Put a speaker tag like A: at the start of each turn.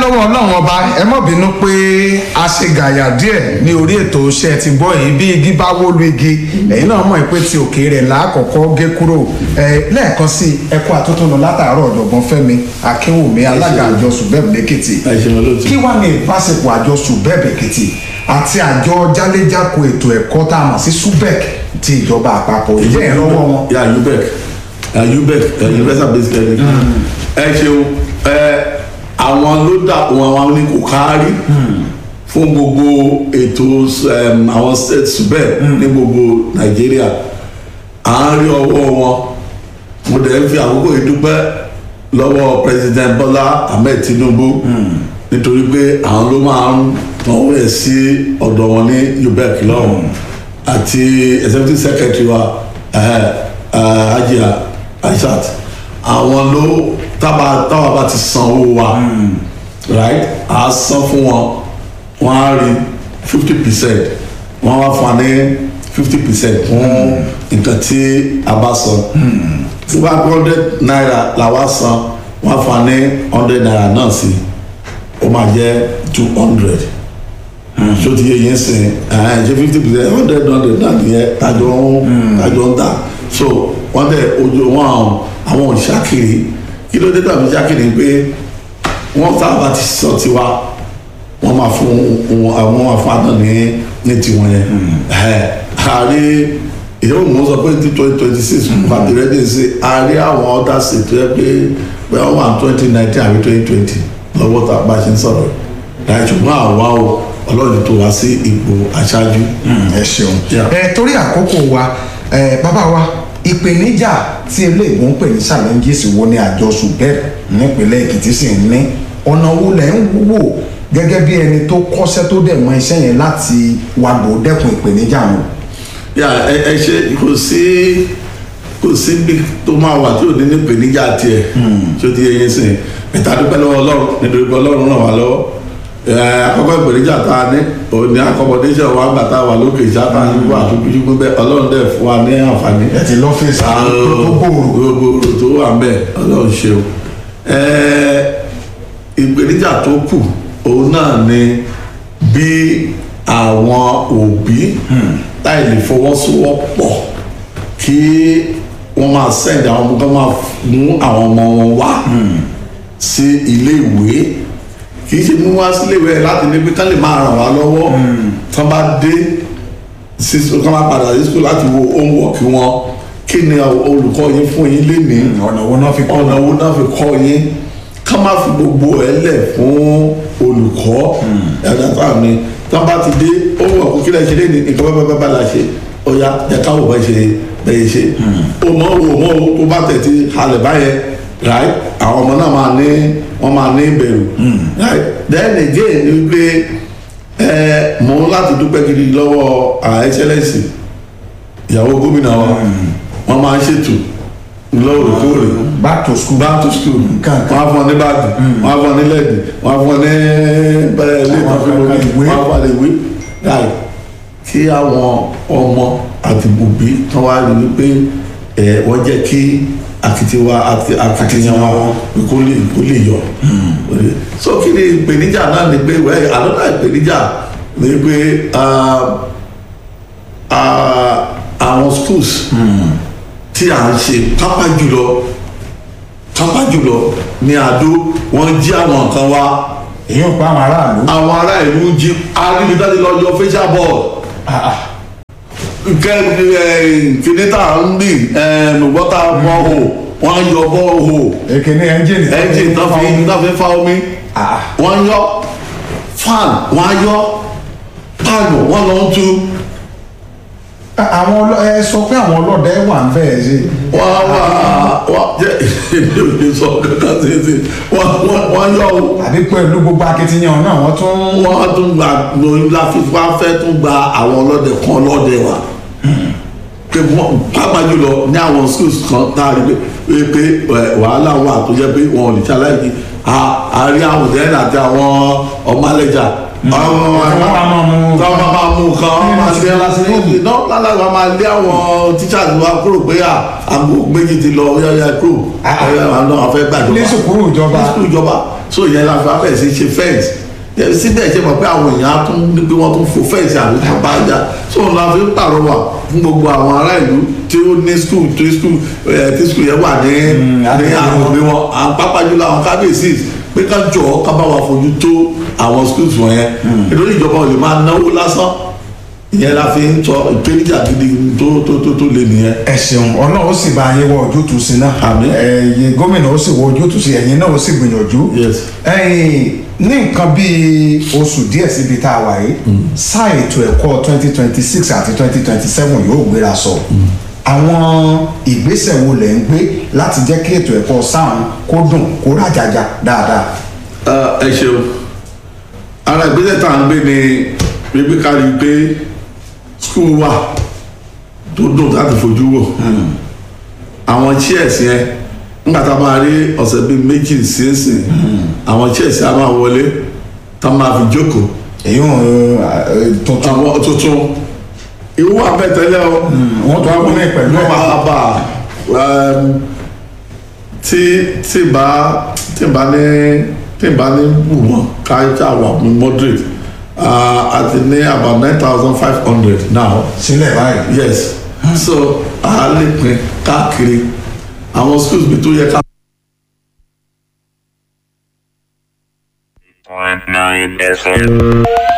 A: lọ́wọ́ ọlọ́run ọba ẹ mọ̀ bínú pé a ṣe gàyà díẹ̀ ní orí ètò iṣẹ́ ti gbọ́ yìí bí igi bá wó lu igi ẹ̀yin náà mọ̀ pé ti òkè rẹ̀ láàkọ́kọ́ gé kúrò ẹ lẹ́ẹ̀kan sí ẹ̀kọ́ àtúntúnú látàárọ̀ ọ̀jọ̀gbọ́n fẹ́mi akínwùmí alága àjọ subeb lẹ́kìtì kí wàá ní ìbáṣepọ̀ àjọ subeb lẹ́kìtì àti àjọ jálẹ́jákò ètò ẹ̀kọ́ tá a mọ̀ sí subek ti ìjọba àpapọ̀ ìjẹ́ ìrànwọ́ wọn.
B: ya ubec ya ubec ya universal basic education ẹ ṣeun ẹ àwọn ló dà wọn àwọn ní kò kárí fún gbogbo ètò em, àwọn state subẹ̀ ní gbogbo nàìjíríà à ń rí ọwọ́ wọn mo dẹ̀ ń fi àkókò yìí dúpẹ́ lọ́wọ́ president bọ́lá ahmed tinubu nítorí pé àwọn ló máa ń tọ́wọ́ ẹ̀ sí ọ̀dọ̀ wọn ní ubec lọ́wọ́ àti executive secretary wa eh, eh, ajia aishat àwọn ló tábà táwa bá ti san owó wa right a san fún wọn wọn á rí fifty percent wọn wá fún wa ní fifty percent fún nǹkan tí a bá san tí one hundred naira la wá san wọn á fún wa ní hundred naira náà sí ó máa jẹ́ two hundred so ti yẹ yẹn sìn ẹ ṣe fifty percent hundred hundred náà nìyẹn tajọ ń tajọ ń ta so wọn dẹ ojú wọn àwọn àwọn òṣàkiri kí ló dé tàbí ṣàkiri pé wọn sábà ti sọ tiwa wọn máa fún wọn àwọn máa fún àná ní ní tiwọn yẹn ẹ àárí ìyẹn òun sọ pé ti twenty twenty six pàtó rẹ́dí sí àárí àwọn ọ̀dà ṣètò ẹ pé pé wọ́n wà twenty nineteen àbí twenty twenty lọ́wọ́ tá a bá ṣe ń sọ̀rọ̀ láì ṣùgbọ́n àwa o ọlọ́run tó wá sí ipò aṣáájú.
A: ẹ ṣeun
B: Yeah.
A: ẹ torí àkókò wa ẹ bàbá wa ìpèníjà tí eléègbón pè ní challenges wo ni àjọ subeb nípínlẹ̀ èkìtì sì ń ní ọ̀nà wo lẹ̀ ń wò gẹ́gẹ́ bí ẹni tó kọ́ṣẹ́ tó dẹ̀ mọ iṣẹ́ yẹn láti wàgbò dẹ́kun ìpèníjà wọn.
B: yà ẹ ẹ ṣe kò sí kò sí bí tó máa wà tí ò ní ní ìpèníjà tiẹ̀ tí ó ti yẹ yín sìn ìta dúpẹ́ lọ́wọ́ ọlọ́run nítorí pé ọlọ́run ràn wá lọ́wọ́ ẹ àkọ́kọ́ ìpèníjà tá a ní òní accommodation wa gbà tá a wà lókè ìṣáta wà tó kújú pé bẹ́ẹ̀ ọlọ́run dẹ̀ fún wa ní àǹfààní
A: ẹ ti lọ́fíìsì tó gbòòrò.
B: gbogbo tó wà ń bẹ ọlọ́run ṣeun Ẹ, ìpèníjà tó kù òun náà ni bí àwọn òbí láì lè fọwọ́sowọ́pọ̀ kí wọ́n máa send àwọn ọmọ kan máa mú àwọn ọmọ wọn wá sí ilé ìwé kì í ṣe mú wá sí ilé ìwé láti ní pé ká lè máa ràn wá lọ́wọ́ tí wọ́n bá dé sí kí wọ́n máa padà sí school láti wo homework wọn kí ni olùkọ́ yín fún yín lénìí
A: ọ̀nà wo náà fi kọ́
B: ọ̀nà wo náà fi kọ́ yín ká má fi gbogbo ẹ̀ lẹ̀ fún olùkọ́ ẹ̀dá tá a ní tí wọ́n bá ti dé ó wọ̀ kó kílẹ̀ ṣe lé ní nǹkan bá bá bá la ṣe ó yá ẹ ká wò bá ṣe bẹ́ẹ̀ ṣe ó mọ̀ ó mọ̀ ó tó bá tẹ̀ ti halẹ̀ báyẹn right àwọn ọmọ náà máa ní wọ́n máa ní ìbẹ̀rù right then again ni pé ẹ mọ̀ ń láti dúpẹ́ gidi lọ́wọ́ à excellence ìyàwó gómìnà wa wọ́n máa ń ṣètò lóòrèkóòrè
A: back to school.
B: back to school
A: Nǹkan
B: wọ́n á fún ọ ní báàgì wọ́n á fún ọ ní lẹ́ẹ̀dì wọ́n á fún ọ ní bẹ́ẹ̀ ilé
A: Àwọn
B: ìtọ́jú
A: kankan
B: lórí
A: ìwé.
B: wọ́n á fún ọ ní ìwé láì kí àwọn ọmọ àti òbí tán wá rí wípé ẹ wọ́n jẹ́ kí akitiwa àti akitiyan wọn kó lè kó lè yọ so kí ni ìpèníjà náà ni pé wẹ́ẹ́ àlọ́dà ìpèníjà ni pé ah, ah, àwọn schools tí à ń ṣe pápá jùlọ pápá jùlọ ní àdó wọn jí àwọn nǹkan wá
A: èyí ò pa àwọn aráàlú.
B: àwọn ará ìlú jí arígbéjáde lọ yọ facial ball kẹ ẹ kìnìtà ń bì ẹ nùgbọ́tà bọ́ọ̀hù wọ́n yọ bọ́ọ̀hù
A: èkéní ẹ́ńjìnì.
B: ẹ́ńjìn náà fi náà fi fa omi
A: Ah.
B: wọ́n yọ fan wọ́n á yọ páànù wọ́n lọ ń tú
A: àwọn ọlọ ẹ sọ pé àwọn ọlọ́dẹ wà ń bẹ́ẹ̀ ṣe.
B: wọ́n wá wọ́n jẹ́ èdè òde sọ kankan sí sí wọ́n wọ́n- wọ́n yọ o.
A: àbí pẹ̀lú gbogbo akitiyan náà wọ́n tún.
B: wọ́n tún gba lóyún láfífá fẹ́ tún gba àwọn ọlọ́dẹ kan ọlọ́dẹ wa pé wọ́n pàápàá jùlọ ní àwọn schools kan tá a rí pé pé ẹ, wàhálà wà tó jẹ́ pé wọn ò lè ṣaláìsí a rí àwọn òdẹ́rìn àti àwọn ọmọlẹ́jà àwọn
A: Wọ́n máa máa mú-
B: wọ́n máa máa mú kan wọ́n máa lé aláṣẹ náà lálàgbà máa lé àwọn teachers wa kúrò pé à àgbo méjì ti lọ yáyà kúrò
A: Ah.
B: ọ̀yà àwọn náà fẹ́ gbàjọba
A: ní sùkúrù ìjọba.
B: ní sùkúrù ìjọba so ìyẹn la fi abẹ́ sí ṣe fẹ́ǹsì yẹn síbẹ̀ ṣe mọ̀ pé àwọn èèyàn á tún ní pé wọ́n tún fò fẹ́ǹsì àbí tó bá jà so òun la fi ń pàrọwà fún gbogbo àwọn ará ìlú tí ó ní skul tí skul tí skul yẹn wà ní ní àwọn òbí wọn àwọn pápá jùlọ àwọn kábíyèsí pé ká jọ ká bá wa fojú tó àwọn schools wọ̀nyẹn ìdórí ìjọba ò lè máa náwó lásán ìyẹn la fi ń sọ ìpèníjà gidi tó tó tó tó lé nìyẹn.
A: ẹ ṣeun ọlọ́run ó sì bá yín wọ ojútùú sí náà
B: Àmín.
A: ẹ̀yin gómìnà ó sì wọ ojútùú sí ẹ̀yin náà ó sì gbìyànjú
B: Yes.
A: ẹ̀yin ní nǹkan bíi oṣù díẹ̀ síbi tá a wà yìí sáà ètò ẹ̀kọ́ twenty twenty six àti twenty twenty seven yóò gbéra sọ àwọn ìgbésẹ̀ wo lẹ̀ ń gbé láti jẹ́ kí ètò ẹ̀kọ́ sáà kó dùn kó rájàjà dáadáa.
B: ẹ ṣeun ara ìgbésẹ̀ tá à ń gbé ni wípé ká rí i pé skul wà tó dùn láti fojú wò àwọn chairs yẹn nígbà tá a máa rí ọ̀sẹ̀ bíi méjì sínsìn àwọn chairs yẹn á máa wọlé tá a máa fi jókòó
A: èyí ò tuntun
B: àwọn tuntun ìwú àbẹ̀tẹ́lẹ̀ o
A: wọ́n tún wá mú ní pẹ̀lú ẹ̀.
B: wọ́n máa bá um, tí tí bá tí bá ní tí bá ní wù wọ́n ká ká wà ní moderate uh, àti ní about nine thousand five hundred now
A: sílẹ̀ báyìí.
B: yes so a lè pín káàkiri àwọn schools bí tó yẹ ká.
C: Point nine FM.